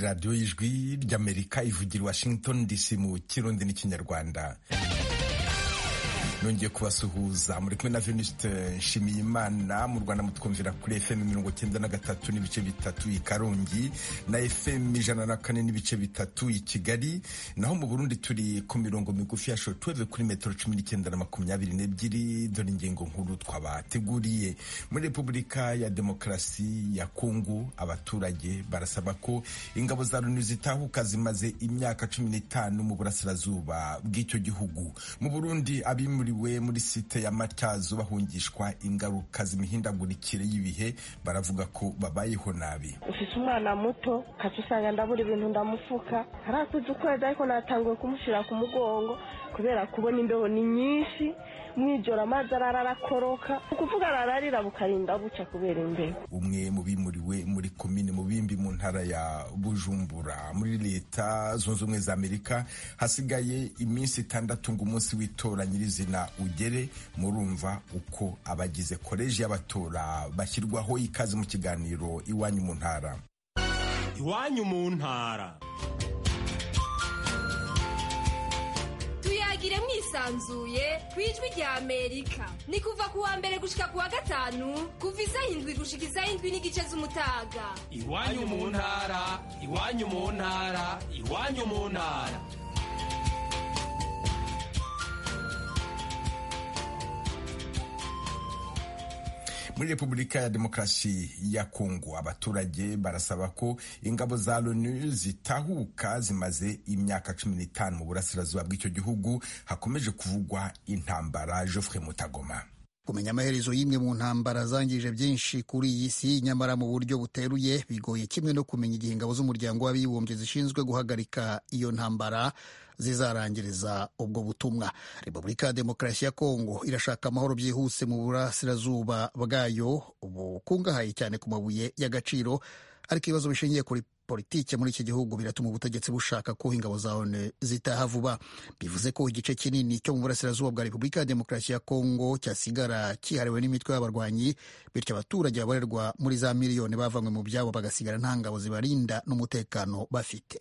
radiyo y'ijwi ry'amerika ivugira washington dc mu kirundi n'ikinyarwanda nongeye kubasuhuza muri kumwe na venuste nshimiyimana mu rwanda mutwumvira kuri fm mirongo cyenda na gatatu n'ibice bitatu i karongi na fm ijana na kane n'ibice bitatu i kigali naho mu burundi turi ku mirongo migufi ya shotweve kuri metero cumi n'icyenda na makumyabiri n'ebyiri dore ingingo nkuru twabateguriye muri repubulika ya demokarasi ya kongo abaturage barasaba ko ingabo za loni zitahuka zimaze imyaka cumi n'itanu mu burasirazuba bw'icyo gihugu mu burundi abimuri we muri site ya matyazo bahungishwa ingaruka z'imihindagurikire y'ibihe baravuga ko babayeho nabi ufise umwana muto kaca usanga ndabura ibintu ndamufuka harakuze ukwezi ariko natanguye kumushyira ku mugongo kubera kubona imbeho ni nyinshi mwijoro amazi arara arakoroka ukuvuga arararira bukarinda buca kubera imbeho umwe mu bimuriwe muri komine mubimbi mu ntara ya bujumbura muri leta zunze ubumwe za amerika hasigaye iminsi itandatu ngo umunsi w'itora nyirizina ugere murumva uko abagize koleji y'abatora bashyirwaho ikaze mu kiganiro iwanyu mu ntara iwanyu mu ntara tuyagire mwisanzuye ku ijwi rya amerika ni kuva ku wa mbere gushika ku wa gatanu kuva isa indwi gushika isa indwi n'igice z'umutaga iwanyu mu ntara iwanyu mu ntara iwanyu mu ntara muri repubulika ya demokarasi ya kongo abaturage barasaba ko ingabo za loni zitahuka zimaze imyaka cumi n'itanu mu burasirazuba bw'icyo gihugu hakomeje kuvugwa intambara joffre mutagoma kumenya amaherezo y'imwe mu ntambara zangije byinshi kuri iyi si nyamara mu buryo buteruye bigoye kimwe no kumenya igihe ingabo z'umuryango w'abibumbye zishinzwe guhagarika iyo ntambara zizarangiriza ubwo butumwa repubulika ya demokarasi ya kongo irashaka amahoro byihuse mu burasirazuba bwayo bukungahaye cyane ku mabuye y'agaciro ariko ibibazo bishingiye kuri politike muri iki gihugu biratuma ubutegetsi bushaka ko ingabo za ONU zitaha vuba bivuze ko igice kinini cyo mu burasirazuba bwa repubulika ya demokarasi ya kongo cyasigara cyihariwe n'imitwe y'abarwanyi bityo abaturage babarirwa muri za miliyoni bavanywe mu byabo bagasigara nta ngabo zibarinda n'umutekano bafite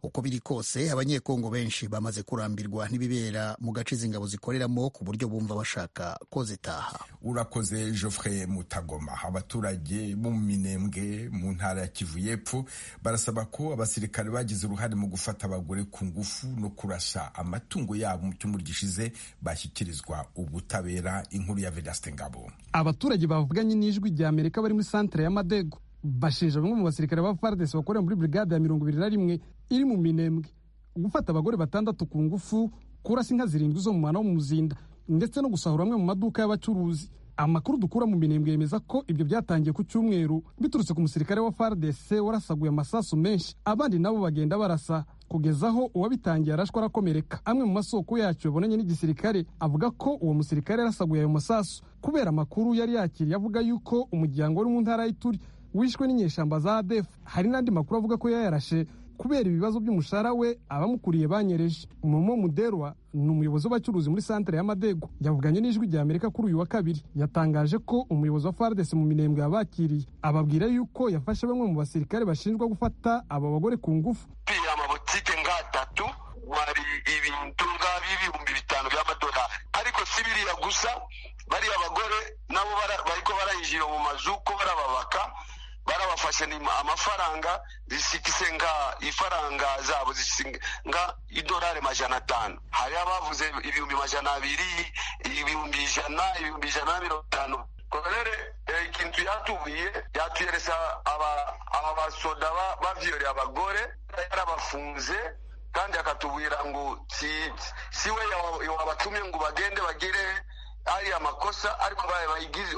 uko biri kose abanyekongo benshi bamaze kurambirwa n'ibibera mu gace izi ngabo zikoreramo ku buryo bumva bashaka ko zitaha urakoze Geoffrey Mutagoma abaturage bo mu minembwe mu ntara ya Kivu y'Epfo barasaba ko abasirikare bagize uruhare mu gufata abagore ku ngufu no kurasa amatungo yabo mu cyumweru gishize bashyikirizwa ubutabera inkuru ya Vedaste Ngabo abaturage bavuganye n'ijwi rya Amerika bari muri santere y'Amadego bashinja bamwe mu basirikare ba FARDC bakorera muri brigade ya mirongo ibiri na rimwe iri mu Minembwe gufata abagore batandatu ku ngufu kurasa inka zirindwi zo mu mwana wo mu muzinda ndetse no gusahura amwe mu maduka y'abacuruzi amakuru dukura mu minembwe yemeza ko ibyo byatangiye ku cyumweru biturutse ku musirikare wa FARDC warasaguye amasasu menshi abandi nabo bagenda barasa kugeza aho uwabitangiye arashwa arakomereka amwe mu masoko yacyo yabonanye n'igisirikare avuga ko uwo musirikare yarasaguye ayo masasu kubera amakuru yari yakiriye avuga yuko umuryango wari mu ntara y'Ituri wishwe n'inyeshyamba za ADF hari n'andi makuru avuga ko yayarashe kubera ibibazo by'umushahara we abamukuriye banyereje momo muderwa ni umuyobozi w'abacuruzi muri santere y'amadego yavuganye n'ijwi rya amerika kuri uyu wa kabiri yatangaje ko umuyobozi wa fardesi mu minembwe yabakiriye ababwira yuko yafashe bamwe mu basirikare bashinjwa gufata aba bagore ku ngufu iya amabutike nk'atatu wari ibintu nk'ibihumbi bitanu by'amadolari ariko si biriya gusa bariya bagore nabo bariko barayinjira mu mazu ko barababaka barabafashe ni amafaranga zisikise nga ifaranga zabo zisinga nga idolari majana atanu hari abavuze ibihumbi majana abiri ibihumbi ijana ibihumbi ijana na mirongo itanu korere ikintu yatubuye yatuyeresa aba basoda bavyore abagore yarabafunze kandi akatubwira ngo siwe wabatumye ngo bagende bagire ari amakosa ariko barayigize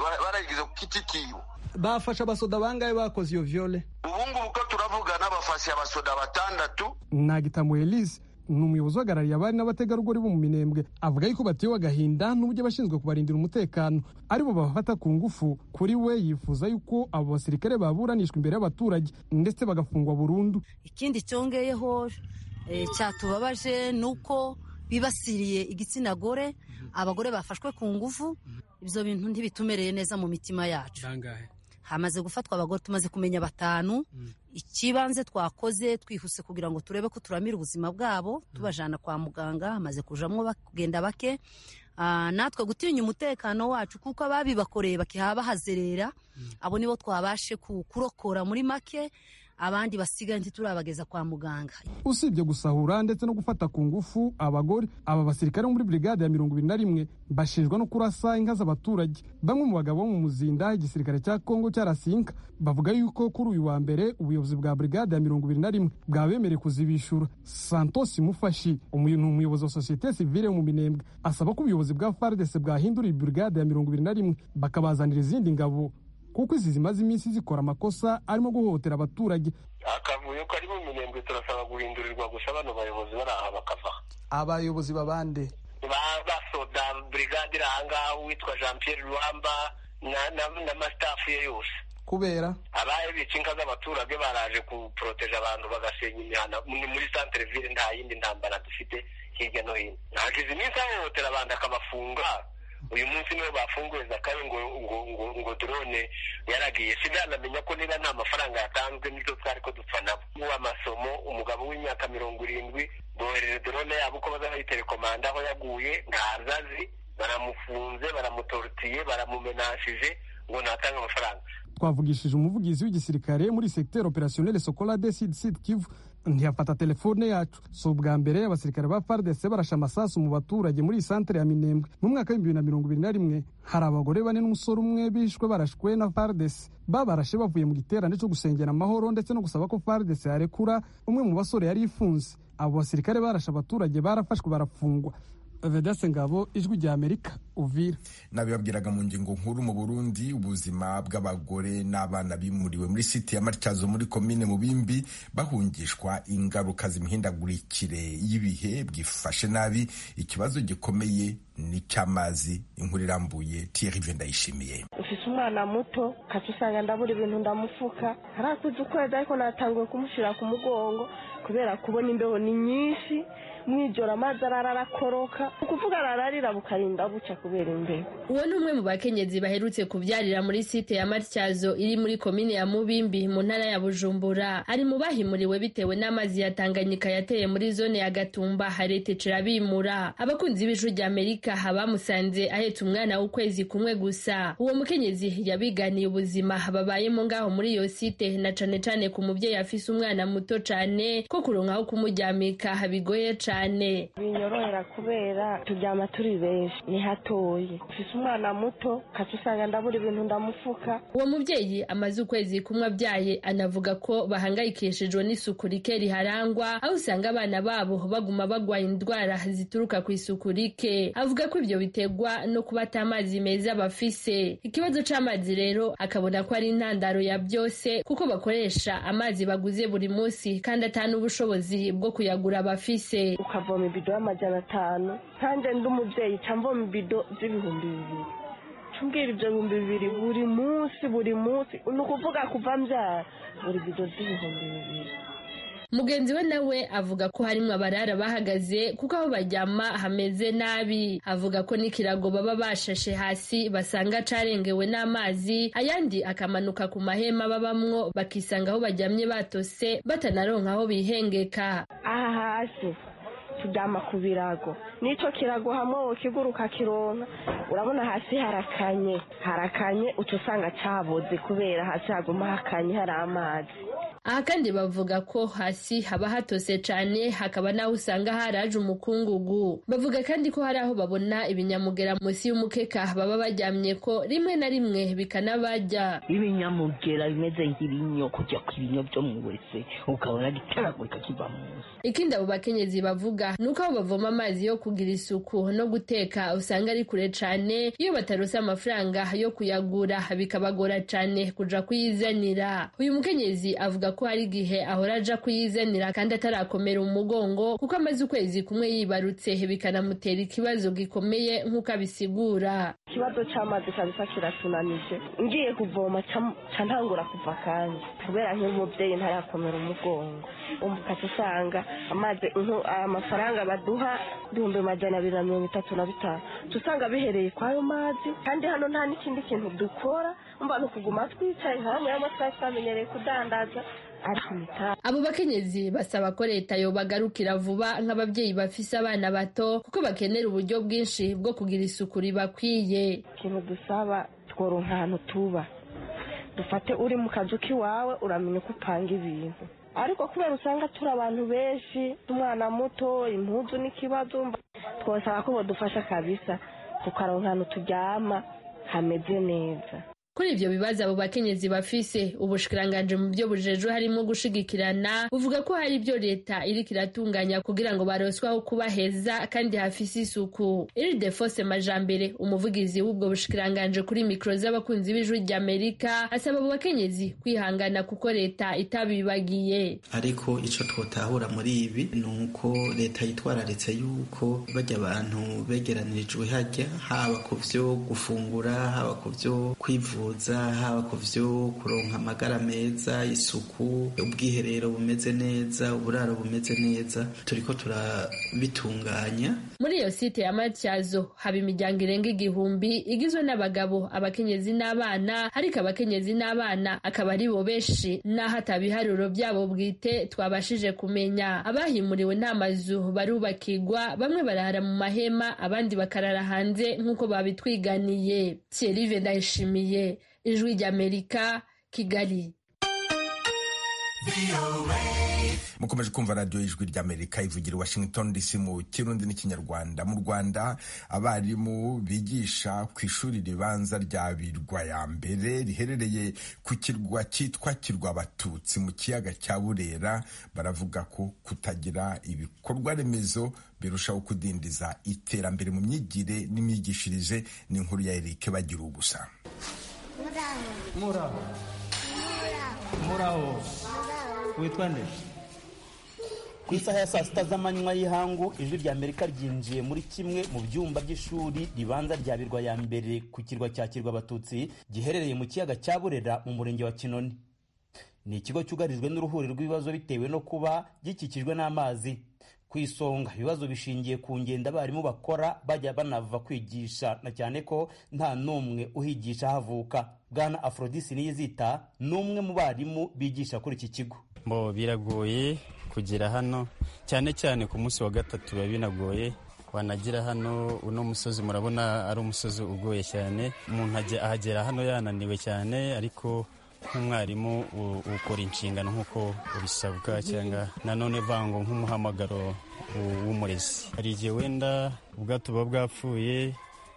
ku giti kiwe bafashe abasoda bangahe bakoze iyo viole ubungubu uko turavugana bafashe abasoda batandatu nagitamu elise ni umuyobozi uhagarariye abari n'abategarugori bo mu minembwe avuga yuko batewe agahinda n'uburyo abashinzwe kubarindira umutekano aribo babafata ku ngufu kuri we yifuza yuko abo basirikare baburanishwa imbere y'abaturage ndetse bagafungwa burundu ikindi cyongeyeho cyatubabaje ni uko bibasiriye igitsina gore abagore bafashwe ku ngufu ibyo bintu ntibitumereye neza mu mitima yacu hamaze gufatwa abagore tumaze kumenya batanu ikibanze twakoze twihuse kugira ngo turebe ko turamira ubuzima bwabo tubajana kwa muganga hamaze kujamwo bak- kugenda bake Ah, natwe gutinya umutekano wacu kuko ababibakoreye bakihaba bahazerera abo nibo twabashe ku- kurokora muri make abandi basigaye ntiturabageza kwa muganga usibye gusahura ndetse no gufata ku ngufu abagore aba basirikare bo muri brigade ya mirongo ibiri na rimwe bashinjwa no kurasa inka z'abaturage bamwe mu bagabo bo mu muzinda igisirikare cya kongo cyarasiye inka bavuga yuko kuri uyu wa mbere ubuyobozi bwa brigade ya mirongo ibiri na rimwe bwabemereye kuzibishura santos mufashi umuyu- ni umuyobozi wa sosiyete sivile yo mu minembwe asaba ko ubuyobozi bwa fardese bwahindura iyi brigade ya mirongo ibiri na rimwe bakabazanira izindi ngabo kuko izi zimaze iminsi zikora amakosa arimo guhohotera abaturage akavuyo kari mu minembwe turasaba guhindurirwa gusa bano bayobozi bari aha bakava abayobozi babande ba basoda brigade iri aha ngaha uwitwa jean pierre ruhamba na- na- n'amasitafu ye yose kubera ababica inka z'abaturage baraje kuporoteje abantu bagasenya imihana Ni muri santere ville nta yindi ntambara dufite hirya no hino ntagize iminsi ahohotera abantu akabafunga uyu munsi niwe bafunguye zakayo ngo ngo ngo ngo drone yaragiye sindanamenya ko niba nta mafaranga yatanzwe n'ibyo twari ko dupfa nabo uw'amasomo umugabo w'imyaka mirongo irindwi bohereje drone yabo uko bazayiterekomanda aho yaguye ntazazi baramufunze baramutorutiye baramumenashije ngo ntatanga amafaranga twavugishije umuvugizi w'igisirikare muri secteur opérationnel sokola de sud sud kivu ntiyafata telefone yacu si ubwa mbere abasirikare ba fardese barashe amasasu mu baturage muri iyi santere ya minembwe mu mwaka w'ibihumbi bibiri na mirongo ibiri na rimwe hari abagore bane n'umusore umwe bishwe barashwe na fardese babarashe bavuye mu giterane cyo gusengera amahoro ndetse no gusaba ko fardese yarekura umwe mu basore yari ifunze abo basirikare barashe abaturage barafashwe barafungwa vedase ngabo ijwi rya amerika uvira nabibabwiraga mu ngingo nkuru mu burundi ubuzima bw'abagore n'abana bimuriwe muri site ya matyazo muri komine mu bimbi bahungishwa ingaruka z'imihindagurikire y'ibihe bwifashe nabi ikibazo gikomeye n'icy'amazi inkuru irambuye thierry vendayishimiye ufise umwana muto kaca usanga ndabura ibintu ndamufuka harakuze ukwezi ariko natanguye kumushyira ku mugongo kubera kubona imbeho ni nyinshi mwijoro amazi arara arakoroka ni ukuvuga arararira bukarinda bucya kubera imbeho uwo ni umwe mu bakenyezi baherutse kubyarira muri site ya matyazo iri muri komine ya mubimbi mu ntara ya bujumbura ari mu bahimuriwe bitewe n'amazi ya tanganyika yateye muri zone ya gatumba haretecera bimura abakunzi b'ijwi rya amerika abamusanze ahetse umwana w'ukwezi kumwe gusa uwo mukenyezi yabiganiye ubuzima babayemo ngaho muri iyo site na cane cane ku mubyeyi afise umwana muto cane ko kuronka aho kumuryamika bigoye cane binyorohera kubera turyama turi benshi ni hatoye ufise umwana muto kaca usanga ndabura ibintu ndamufuka uwo mubyeyi amaze ukwezi kumwe abyaye anavuga ko bahangayikishijwe n'isuku rike riharangwa aho usanga abana babo baguma bagwaye indwara zituruka ku isuku rike avuga ko ibyo biterwa no kuba ata amazi meza bafise ikibazo c'amazi rero akabona ko ari intandaro ya byose kuko bakoresha amazi baguze buri munsi kandi ata n'ubushobozi bwo kuyagura bafise ukavoma ibido y'amajana atanu kandi ndi umubyeyi nca mvoma ibido z'ibihumbi bibiri nca umbwira ibyo bihumbi bibiri buri munsi buri munsi ni ukuvuga kuva mbyara buri bido z'ibihumbi bibiri mugenzi we nawe avuga ko harimo abarara bahagaze kuko aho baryama hameze nabi avuga ko n'ikirago baba bashashe hasi basanga carengewe n'amazi ayandi akamanuka ku mahema babamwo bakisanga aho baryamye batose batanaronka aho bihengeka aha hasi turyama ku birago n'icyo kirago hamwe kiguruka kironka urabona hasi harakanye harakanye uca usanga caboze kubera hasi haguma hakanye hari amazi aha kandi bavuga ko hasi haba hatose cane hakaba n'aho usanga haraje umukungugu bavuga kandi ko hari aho babona ibinyamugera munsi y'umukeka baba baryamye ko rimwe na rimwe bikanabarya ibinyamugera bimeze nk'ibinyo kujya ku binyo byo mu wese ukabona gitaragurika kiva mu nsi ikindi abo bakenyezi bavuga ni uko aho bavoma amazi yo kugira isuku no guteka usanga ari kure cane iyo batarose amafaranga yo kuyagura bikabagora cane kuja kuyizanira uyu mukenyezi avuga avuga ko hari igihe ahora aja kuyizenira kandi atarakomera umugongo kuko amaze ukwezi kumwe yibarutse bikanamutera ikibazo gikomeye nk'uko abisigura ikibazo cy'amazi kabisa kiratunanije ngiye kuvoma cam- ca ntangura kuva kandi kubera nk'umubyeyi ntarakomera umugongo ukaca usanga amazi nko- amafaranga baduha ibihumbi majana abiri na mirongo itatu na bitanu uca usanga bihereye kwa ayo mazi kandi hano nta n'ikindi kintu dukora mba ni ukuguma twicaye nka bamwe baba twari twamenyereye kudandaza ariko imitahe abo bakenyezi basaba ko leta yobagarukira vuba nk'ababyeyi bafise abana bato kuko bakenera uburyo bwinshi bwo kugira isuku ribakwiye ikintu dusaba tworonka ahantu tuba dufate uri mu kazu k'iwawe uramenya uko upanga ibintu ariko kubera usanga turi abantu benshi umwana muto impuzu n'ikibazo mba- twosaba ko badufasha kabisa tukaronka ahantu turyama hameze neza kuri ivyo bibazo abo bakenyezi bafise ubushikiranganje mu byo bujejwe harimo gushigikirana buvuga ko hari ibyo leta iriko iratunganya kugira ngo baronswe aho kuba heza kandi hafise isuku iridefose majambere umuvugizi w'ubwo bushikiranganje kuri mikoro z'abakunzi b'ijwi ry'amerika asaba abo bakenyezi kwihangana kuko leta itabibagiye ariko ico twotahura muri ibi ni uko leta yitwararitse yuko barya abantu begeranirijwe harya haba ku vyo gufungura haba ku vyo kwivuza haba ku vyo kuronka amagara meza isuku ubwiherero bumeze neza uburaro bumeze neza turiko turabitunganya muri iyo site ya matyazo haba imiryango irenga igihumbi igizwe n'abagabo abakenyezi n'abana ariko abakenyezi n'abana akaba ari bo benshi n'aho atabiharuro byabo bwite twabashije kumenya abahimuriwe nta mazu barubakirwa bamwe barara mu mahema abandi bakarara hanze nk'uko babitwiganiye Thierry ndayishimiye ijwi ry'amerika kigali mukomeje kumva radiyo y'ijwi ry'amerika ivugira i washington dc mu kirundi n'ikinyarwanda mu rwanda abarimu bigisha ku ishuri ribanza rya birwa ya mbere riherereye ku kirwa cyitwa kirwa abatutsi mu kiyaga cya burera baravuga ko kutagira ibikorwa remezo birushaho kudindiza iterambere mu myigire n'imyigishirize ni inkuru ya erike bagira ubusa muraho muraho witwa nde ku isaha ya saa sita z'amanywa y'ihangu ijwi rya amerika ryinjiye muri kimwe mu byumba by'ishuri ribanza rya birwa ya mbere ku kirwa cya kirwa abatutsi giherereye mu kiyaga cya burera mu murenge wa kinoni ni ikigo cyugarijwe n'uruhuri rw'ibibazo bitewe no kuba gikikijwe n'amazi ku isonga ibibazo bishingiye ku ngendo abarimu bakora bajya banava kwigisha na cyane ko nta n'umwe uhigisha ahavuka bwana afrodisi niyizita ni umwe mu barimu bigisha kuri iki kigo Bo biragoye kugera hano cyane cyane ku munsi wa gatatu biba binagoye wanagira hano uno musozi murabona ari umusozi ugoye cyane umuntu ajya- ahagera hano yananiwe cyane ariko nk'umwarimu u- ukora inshingano nk'uko ubisabwa cyangwa nanone vango nk'umuhamagaro w- w'umurezi hari igihe wenda ubwato buba bwapfuye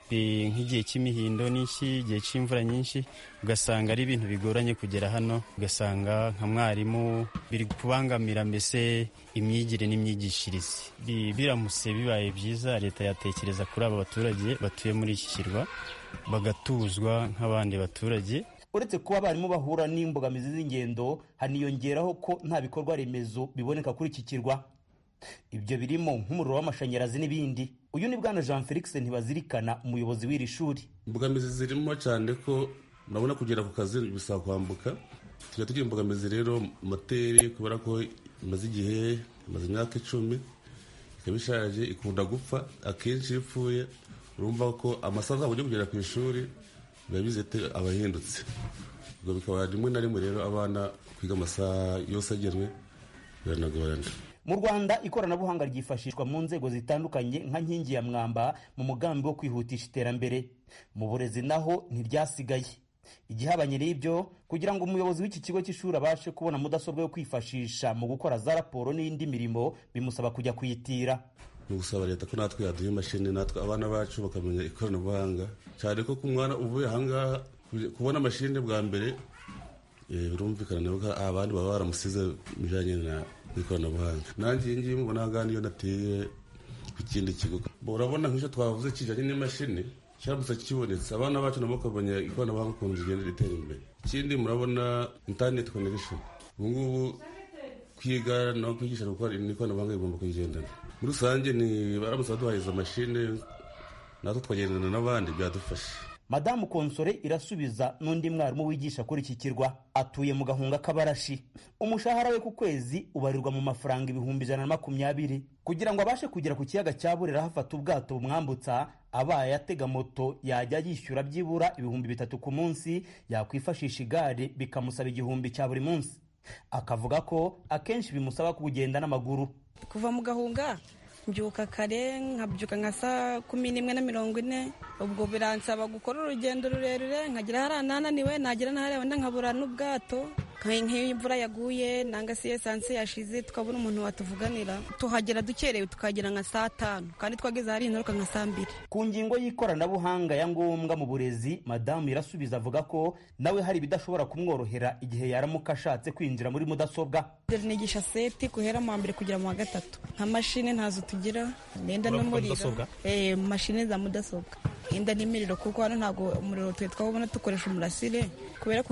bi- nk'igihe cy'imihindo n'iki igihe cy'imvura nyinshi ugasanga ari ibintu bigoranye kugera hano ugasanga nka mwarimu biri kubangamira mbese imyigire n'imyigishirize Bi- biramutse bibaye byiza leta yatekereza kuri aba baturage batuye muri iki kirwa bagatuzwa nk'abandi baturage uretse kuba abarimu bahura n'imbogamizi z'ingendo haniyongeraho ko nta bikorwa remezo biboneka kuri iki kirwa ibyo birimo nk'umuriro w'amashanyarazi n'ibindi uyu ni bwana jean felix ntibazirikana umuyobozi w'iri shuri imbogamizi zirimo cyane ko urabona kugera ku kazi bisaba kwambuka tujya tugira imbogamizi rero moteri kubera ko imaze igihe imaze imyaka icumi ikaba ishaje ikunda gupfa akenshi iyo ipfuye urumva ko amasaha azaba yo kugera ku ishuri biba bizete abahindutse ubwo bikaba rimwe na rimwe rero abana kwiga amasaha yose agenwe biranagorana mu rwanda ikoranabuhanga ryifashishwa mu nzego zitandukanye nka nkingi ya mwamba mu mugambi wo kwihutisha iterambere mu burezi naho ntiryasigaye igihabanye n'ibyo kugira ngo umuyobozi w'iki kigo cy'ishuri abashe kubona mudasobwa yo kwifashisha mu gukora za raporo n'indi mirimo bimusaba kujya kwitira ni ugusaba leta ko natwe yaduha imashini natwe abana bacu bakamenya ikoranabuhanga cyane ko ku mwana uvuye ahangaha kuje- kubona mashini bwa mbere eh, birumvikana nawe ko abandi baba baramusize bijyanye na- n'ikoranabuhanga nanjye iyi ngiyi mubona ahangaha niyo nateye ku kindi kigo Bo, urabona nk'icyo twavuze kijyanye n'imashini cyaramutse kibonetse abana bacu nabo bakamenya ikoranabuhanga ukuntu rigenda ritera imbere ikindi murabona interineti konegishoni ubu ngubu kwiga no kwigisha gukora ikoranabuhanga bigomba kugendana muri rusange ni baramutse baduhariza amashine natwe tukagendana n'abandi byadufasha madamu konsore irasubiza n'undi mwarimu wigisha kuri iki kirwa atuye mu gahunga k'abarashi umushahara we ku kwezi ubarirwa mu mafaranga ibihumbi ijana na makumyabiri kugira ngo abashe kugera ku kiyaga cya burera hafata ubwato bumwambutsa abaye yatega moto yajya yishyura byibura ibihumbi bitatu ku munsi yakwifashisha igare bikamusaba igihumbi cya buri munsi akavuga ko akenshi bimusaba kugenda n'amaguru kuva mu gahunga mbyuka kare nkabyuka nka saa kumi n'imwe na mirongo ine ubwo biransaba gukora urugendo rurerure nkagera hariya nananiwe nagera n'ahariya wenda nkabura n'ubwato nk'iyo imvura yaguye nanga si esanse yashize tukabona umuntu watuvuganira tuhagera dukerewe tukagera nka saa tanu kandi twageze hari ingaruka nka saa mbiri ku ngingo y'ikoranabuhanga ya ngombwa mu burezi madamu irasubiza avuga ko nawe hari ibidashobora kumworohera igihe yaramuka ashatse kwinjira muri mudasobwa nigisha seti guhera mu wa mbere kugera mu wa gatatu nka mashine ntazo tugira nenda Uravuga n'umuriro mudasobwa? Eh, mashine za mudasobwa yenda n'imiriro kuko hano ntabwo umuriro tuye twawubona dukoresha umurasire kubera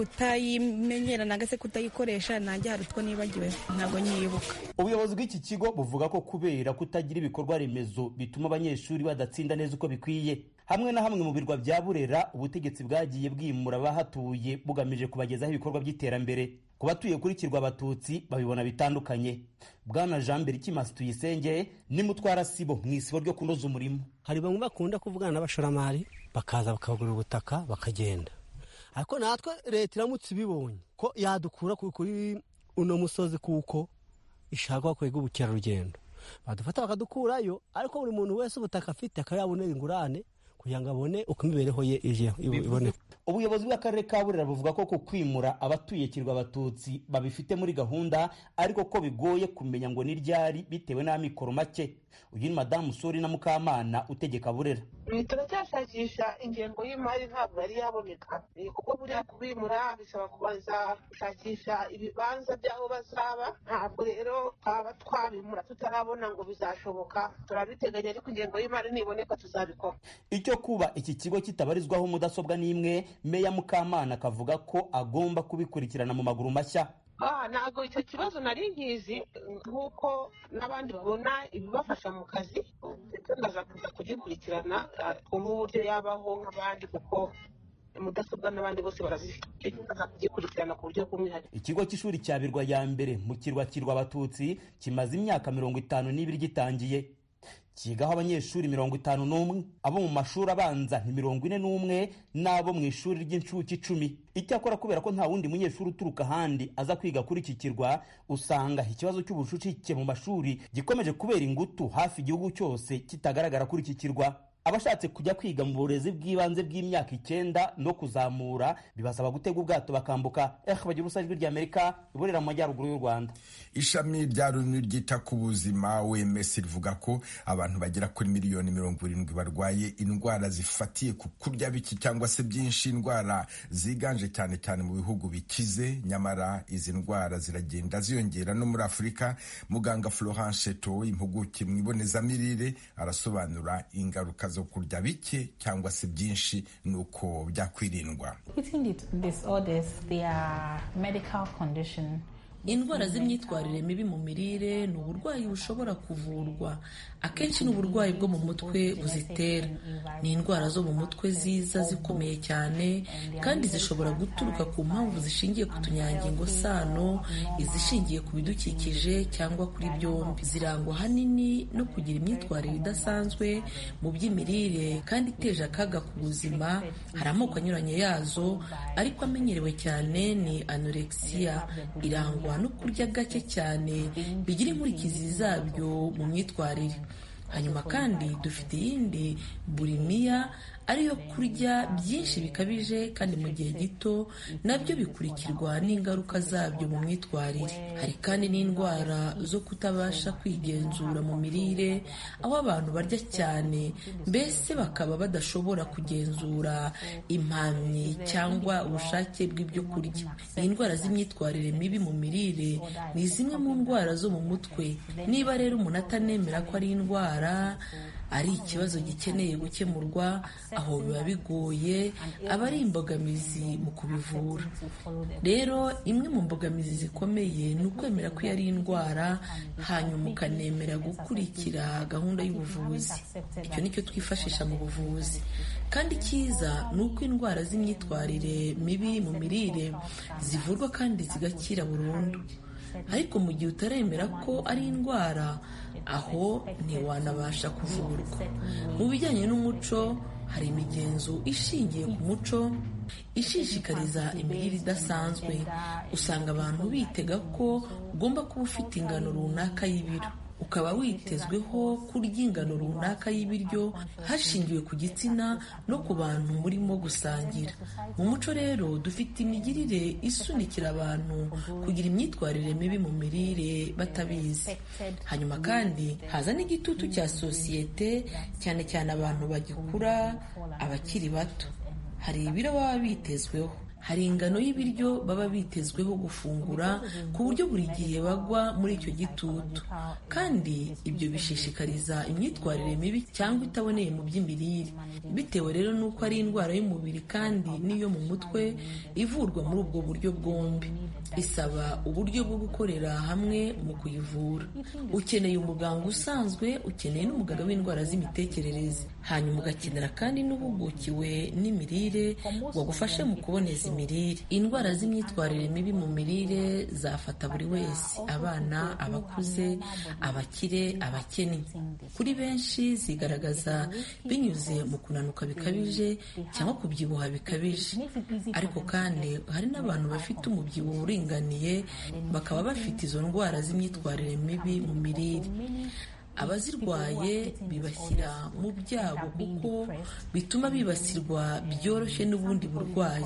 kutayimenyera nanga se kutayikoresha nanjye hari utwo nibagiwe ntabwo nyibuka ubuyobozi bw'iki kigo buvuga ko kubera kutagira ibikorwa remezo bituma abanyeshuri badatsinda neza uko bikwiye hamwe na hamwe mu birwa bya burera ubutegetsi bwagiye bwimura abahatuye bugamije kubagezaho ibikorwa by'iterambere ku batuye kuri kirwa abatutsi babibona bitandukanye bwana jean mbere ikimasi tuyisenge ni mutwara sibo mu isibo ryo kunoza umurimo hari bamwe bakunda kuvugana n'abashoramari bakaza bakagura ubutaka bakagenda ariko natwe leta iramutse ibibonye ko yadukura ku- kuri uno musozi kuko ishaka kwega ubukerarugendo badufata bakadukurayo ariko buri muntu wese ubutaka afite akaba yabonera ingurane kugira ngo abone uko imibereho ye ije iboneka ubuyobozi bw'akarere ka burera buvuga ko ku kwimura abatuye kirwa abatutsi babifite muri gahunda ariko ko bigoye kumenya ngo ni ryari bitewe n'amikoro make uyu ni madamu suri na mukamana utegeka burera Ibi turacyashakisha ingengo y'imari ntabwo yari yaboneka Eh, kuko buriya kubimura bisaba kubanza gushakisha ibibanza by'aho bazaba ntabwo rero twaba twabimura tutarabona ngo bizashoboka turabiteganya ariko ingengo y'imari niboneka tuzabikora icyo kuba iki kigo kitabarizwaho mudasobwa n'imwe meya mukamana akavuga ko agomba kubikurikirana mu maguru mashya Ah, ntabwo icyo kibazo nari nkizi nk'uko n'abandi babona ibibafasha mu kazi ndetse ndaza kuza kugikurikirana ah, twumve uburyo yabaho nk'abandi kuko mudasobwa n'abandi bose barazifite Ndetse ndaza kugikurikirana ku buryo bw'umwihariko ikigo cy'ishuri cya birwa ya mbere mu kirwa kirwa abatutsi kimaze imyaka mirongo itanu n'ibiri gitangiye cyigaho abanyeshuri mirongo itanu n'umwe abo mu mashuri abanza ni mirongo ine n'umwe n'abo mu ishuri ry'incuke icumi icyakora kubera ko nta wundi munyeshuri uturuka ahandi aza kwiga kuri iki kirwa usanga ikibazo cy'ubucucike mu mashuri gikomeje kubera ingutu hafi igihugu cyose kitagaragara kuri iki kirwa abashatse kujya kwiga mu burezi bw'ibanze bw'imyaka icyenda no kuzamura bibasaba gutega ubwato bakambuka ehe bagira ubusa ijwi ry'amerika iburera mu majyaruguru y'u rwanda ishami rya runi ryita ku buzima wemes rivuga ko abantu bagera kuri miliyoni mirongo irindwi barwaye indwara zifatiye ku kurya biki cyangwa se byinshi indwara ziganje cyane cyane mu bihugu bikize nyamara izi ndwara ziragenda ziyongera no muri afurika muganga florence sheto impuguke mu ibonezamirire arasobanura ingaruka zo kurya bike cyangwa se byinshi n'uko byakwirindwa Eating disorders, they are medical condition. indwara z'imyitwarire mibi mu mirire ni uburwayi bushobora kuvurwa akenshi ni uburwayi bwo mu mutwe buzitera ni indwara zo mu mutwe ziza zikomeye cyane kandi zishobora guturuka ku mpamvu zishingiye ku tunyangingo sano izishingiye ku bidukikije cyangwa kuri byombi zirangwa ahanini no kugira imyitwarire idasanzwe mu by'imirire kandi iteje akaga ku buzima hari amoko anyuranye yazo ariko amenyerewe cyane ni anorexiya irangwa no kurya gake cyane bigira inkurikizi zabyo mu myitwarire hanyuma kandi dufite iyindi burimiya ariyo kurya byinshi bikabije kandi mu gihe gito nabyo bikurikirwa n'ingaruka zabyo mu myitwarire hari kandi n'indwara zo kutabasha kwigenzura mu mirire aho abantu barya cyane mbese bakaba badashobora kugenzura impamyi cyangwa ubushake bw'ibyo kurya indwara z'imyitwarire mibi mu mirire ni zimwe mu ndwara zo mu mutwe niba rero umuntu atanemera ko ari indwara ari ikibazo gikeneye gukemurwa aho biba bigoye aba ari imbogamizi mu kubivura rero imwe mu mbogamizi zikomeye ni ukwemera ko iyo ari indwara hanyuma ukanemera gukurikira gahunda y'ubuvuzi icyo ni cyo twifashisha mu buvuzi kandi icyiza ni uko indwara z'imyitwarire mibi mu mirire zivurwa kandi zigakira burundu ariko mu gihe utaremera ko ari indwara aho ntiwanabasha kuvurwa mu bijyanye n'umuco hari imigenzo ishingiye ku muco ishishikariza imirire idasanzwe usanga abantu bitega ko ugomba kuba ufite ingano runaka y'ibiro ukaba witezweho kurya ingano runaka y'ibiryo hashingiwe ku gitsina no ku bantu murimo gusangira mu muco rero dufite imigirire isunikira abantu kugira imyitwarire mibi mu mirire batabizi hanyuma kandi haza n'igitutu cya sosiyete cyane cyane abantu bagikura abakiri bato hari ibiro baba bitezweho hari ingano y'ibiryo baba bitezweho gufungura ku buryo buri gihe bagwa muri icyo gitutu kandi ibyo bishishikariza imyitwarire mibi cyangwa itaboneye mu by'imirire bitewe rero n'uko ari indwara y'umubiri kandi n'iyo mu mutwe ivurwa muri ubwo buryo bwombi isaba uburyo bwo gukorera hamwe mu kuyivura ukeneye umuganga usanzwe ukeneye n'umuganga w'indwara z'imitekerereze hanyuma ugakenera kandi n'uhugukiwe n'imirire wagufashe mu kuboneza imirire indwara z'imyitwarire mibi mu mirire zafata buri wese abana abakuze abakire abakene kuri benshi zigaragaza binyuze mu kunanuka bikabije cyangwa kubyibuha bikabije ariko kandi hari n'abantu bafite umubyibuho uringaniye bakaba bafite izo ndwara z'imyitwarire mibi mu mirire abazirwaye bibashyira mu byabo kuko bituma bibasirwa byoroshye n'ubundi burwayi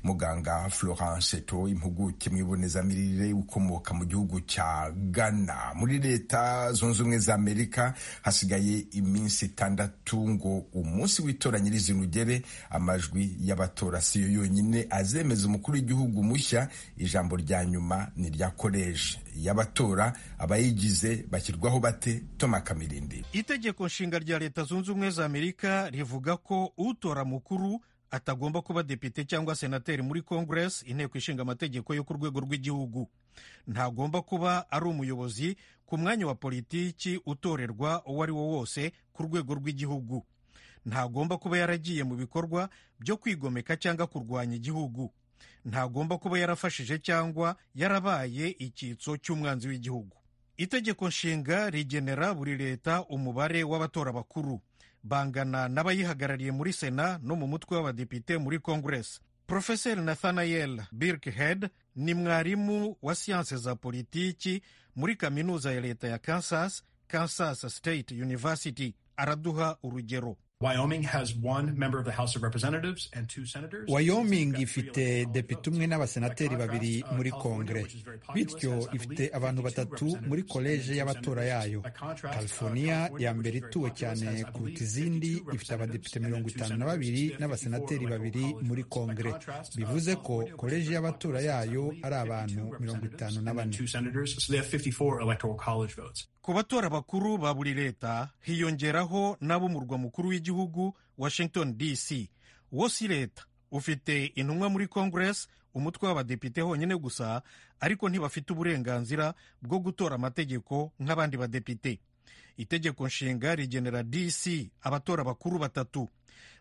muganga florence to impuguke mu ibonezamirire ukomoka mu gihugu cya ghana muri leta zunze ubumwe za amerika hasigaye iminsi itandatu ngo umunsi w'itora nyirizina ugere amajwi y'abatora siyo yonyine azemeza umukuru w'igihugu mushya ijambo rya nyuma ni irya koleje y'abatora abayigize bashyirwaho bate toma kamirindi itegeko nshinga rya leta zunze ubumwe za amerika rivuga ko utora mukuru atagomba kuba depite cyangwa senateri muri congress inteko ishinga amategeko yo ku rwego rw'igihugu ntagomba kuba ari umuyobozi ku mwanya wa politiki utorerwa uwo ari wo wose ku rwego rw'igihugu ntagomba kuba yaragiye mu bikorwa byo kwigomeka cyangwa kurwanya igihugu ntagomba kuba yarafashije cyangwa yarabaye icyitso cy'umwanzi w'igihugu itegeko nshinga rigenera buri leta umubare w'abatora bakuru bangana n'abayihagarariye muri sena no mu mutwe w'abadepite muri kongeresi porofeseri nathaniel birkhead ni mwarimu wa siyanse za politiki muri kaminuza ya leta ya kansas kansas state university araduha urugero Wyoming ifite depite umwe n'abasenateri babiri muri kongere bityo ifite abantu batatu muri koleje y'abatora yayo california ya mbere ituwe cyane kuruta izindi ifite abadepite mirongo itanu na babiri n'abasenateri babiri muri kongere bivuze ko koleje y'abatora yayo ari abantu mirongo itanu na bane ku batora bakuru ba buri leta hiyongeraho n'ab'umurwa mukuru w'igihugu washington dc wo si leta ufite intumwa muri congress umutwe w'abadepite honyine gusa ariko ntibafite uburenganzira bwo gutora amategeko nk'abandi badepite itegeko nshinga rigenera dc abatora bakuru batatu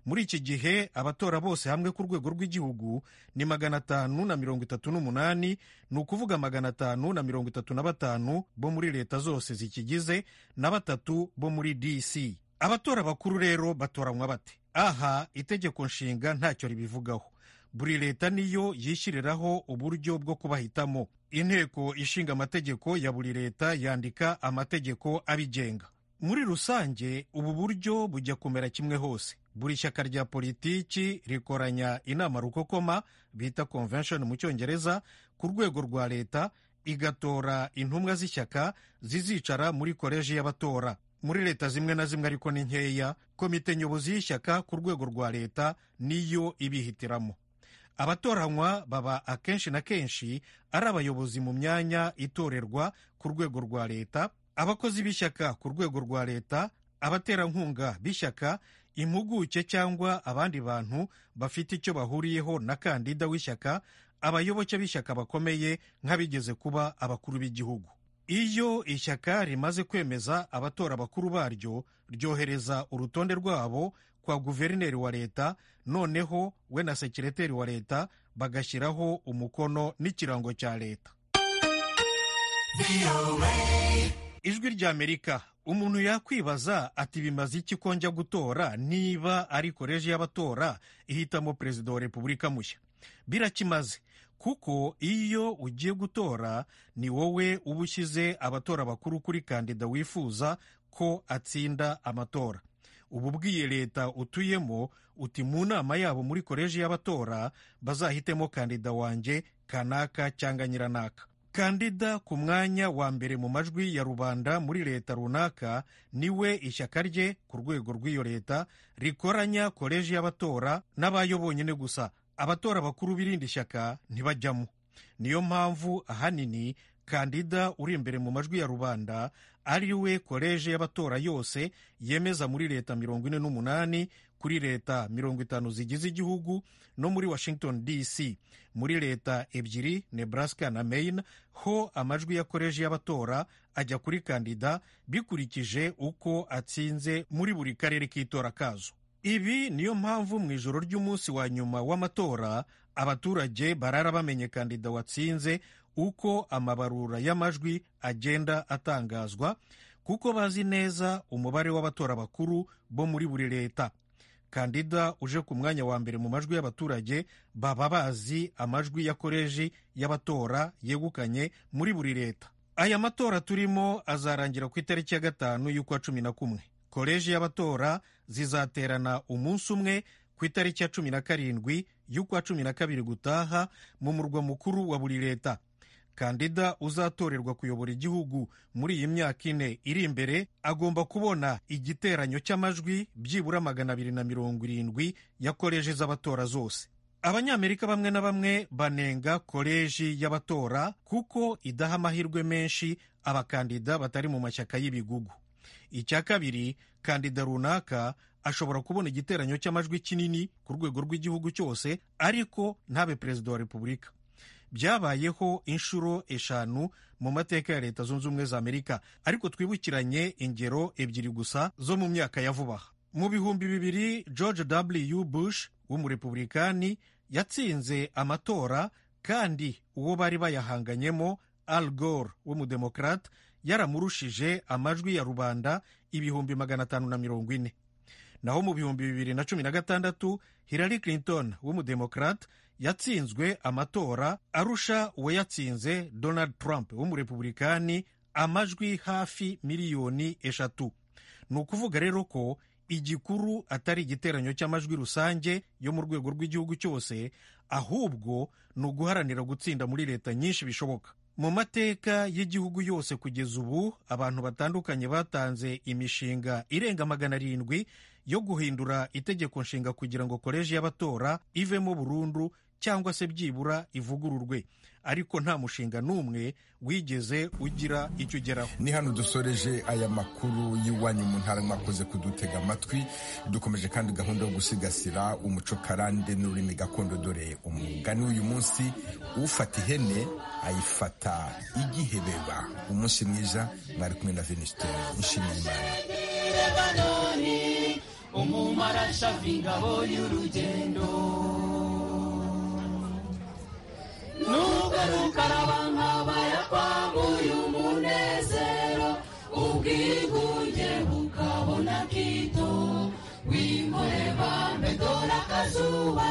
muri iki gihe abatora bose hamwe ku rwego rw'igihugu ni magana atanu na mirongo itatu n'umunani ni ukuvuga magana atanu na mirongo itatu na batanu bo muri leta zose zikigize na batatu bo muri dc abatora bakuru rero batoranywa bate aha itegeko nshinga ntacyo ribivugaho buri leta niyo yishyiriraho uburyo bwo kubahitamo inteko ishinga amategeko ya buri leta yandika amategeko abigenga muri rusange ubu buryo bujya kumera kimwe hose buri shyaka rya politiki rikoranya inama rukokoma bita convention mu cyongereza ku rwego rwa leta igatora intumwa z'ishyaka zizicara muri koleji y'abatora muri leta zimwe na zimwe ariko ni nkeya komite nyobozi y'ishyaka ku rwego rwa leta niyo ibihitiramo abatoranywa baba akenshi na kenshi ari abayobozi mu myanya itorerwa ku rwego rwa leta abakozi b'ishyaka ku rwego rwa leta abaterankunga b'ishyaka impuguke cyangwa abandi bantu bafite icyo bahuriyeho na kandida w'ishyaka abayoboke b'ishyaka bakomeye nk'abigeze kuba abakuru b'igihugu iyo ishyaka rimaze kwemeza abatora bakuru baryo ryohereza urutonde rwabo kwa guverineri wa leta noneho we na sekireteri wa leta bagashyiraho umukono n'ikirango cya leta ijwi ry'amerika umuntu yakwibaza ati bimaze iki ko njya gutora niba ari koleji y'abatora ihitamo perezida wa repubulika mushya birakimaze kuko iyo ugiye gutora ni wowe uba ushyize abatora bakuru kuri kandida wifuza ko atsinda amatora uba ubwiye leta utuyemo uti mu nama yabo muri koleji y'abatora bazahitemo kandida wanjye kanaka cyangwa nyiranaka kandida ku mwanya wa mbere mu majwi ya rubanda muri leta runaka niwe ishyaka rye ku rwego rw'iyo leta rikoranya koleji y'abatora n'abayo bonyine gusa abatora bakuru b'irindi shyaka ntibajyamo niyo mpamvu ahanini kandida uri imbere mu majwi ya rubanda ari we koleji y'abatora yose yemeza muri leta mirongo ine n'umunani kuri leta mirongo itanu zigize igihugu no muri washington dc muri leta ebyiri nebraska na maine ho amajwi ya koleji y'abatora ajya kuri kandida bikurikije uko atsinze muri buri karere k'itora kazo ibi niyo mpamvu mu ijoro ry'umunsi wa nyuma w'amatora abaturage barara bamenye kandida watsinze uko amabarura y'amajwi agenda atangazwa kuko bazi neza umubare w'abatora bakuru bo muri buri leta kandida uje ku mwanya wa mbere mu majwi y'abaturage baba bazi amajwi ya koleji y'abatora yegukanye muri buri leta aya matora turimo azarangira ku itariki ya gatanu y'ukwa cumi na kumwe koleji y'abatora zizaterana umunsi umwe ku itariki ya cumi na karindwi y'ukwa cumi na kabiri gutaha mu murwa mukuru wa buri leta kandida uzatorerwa kuyobora igihugu muri iyi myaka ine iri imbere agomba kubona igiteranyo cy'amajwi byibura magana abiri na mirongo irindwi ya koleji z'abatora zose abanyamerika bamwe na bamwe banenga koleji y'abatora kuko idaha amahirwe menshi abakandida batari mu mashyaka y'ibigugu icya kabiri kandida runaka ashobora kubona igiteranyo cy'amajwi kinini ku rwego rw'igihugu cyose ariko ntabe perezida wa repubulika byabayeho inshuro eshanu mu mateka ya leta zunze ubumwe za amerika ariko twibukiranye ingero ebyiri gusa zo mu myaka ya vuba aha mu bihumbi bibiri george w bush w'umurepublikani yatsinze amatora kandi uwo bari bayahanganyemo al gore w'umudemokrate yaramurushije amajwi ya rubanda ibihumbi magana atanu na mirongo ine naho mu bihumbi bibiri na cumi na gatandatu hillary clinton w'umudemokrate yatsinzwe amatora arusha uwo yatsinze donald trump w'umurepublikani amajwi hafi miliyoni eshatu ni ukuvuga rero ko igikuru atari igiteranyo cy'amajwi rusange yo mu rwego rw'igihugu cyose ahubwo ni uguharanira gutsinda muri leta nyinshi bishoboka mu mateka y'igihugu yose kugeza ubu abantu batandukanye batanze imishinga irenga magana arindwi yo guhindura itegeko nshinga kugira ngo koleji y'abatora ivemo burundu cyangwa se byibura ivugururwe ariko nta mushinga n'umwe wigeze ugira icyo ugeraho ni hano dusoreje aya makuru y'iwanyu mu ntara mwakoze kudutega amatwi dukomeje kandi gahunda yo gusigasira umuco karande n'ururimi gakondo dore umugani w'uyu munsi ufata ihene ayifata igihebeba umunsi mwiza mwari kumwe na venisite nshimiyimana umumarasha vingabo y'urugendo nubwo rukaraba nkabaye kwaguye umunezero ubwigunge bukabona kito wimureba mbedora akazuba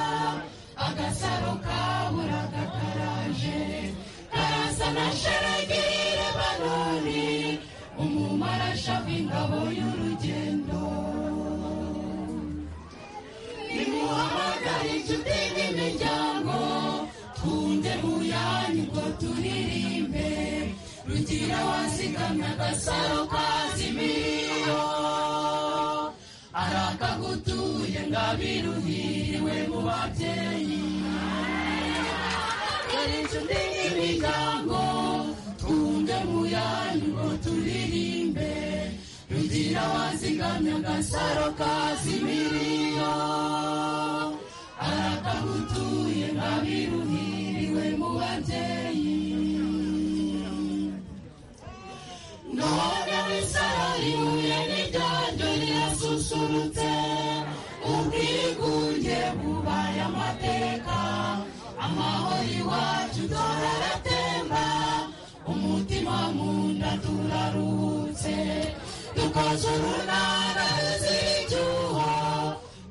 agasaro kabura gataraje karasa na sharagire banoni umumarasha w'ingabo y'urugendo nimuhamagare inshuti n'imiryango twunge muyanyu ngo turirimbe rugira wazigamye agasaro kazimiyo arakagutuye ngabiruhiriwe mu babyeyi dore inshuti n'imiryango twunge muyanyu ngo turirimbe rugira wazigamye agasaro kazimiriyo arakagutuye ngabiruhiriwe mu babyeyi none w'isaro rihuye n'iryanjyo rirasusurutse ubwigunge bubaye amateka amahoro iwacu dore aratemba umutima mu nda turaruhutse tukazurunana tuzirika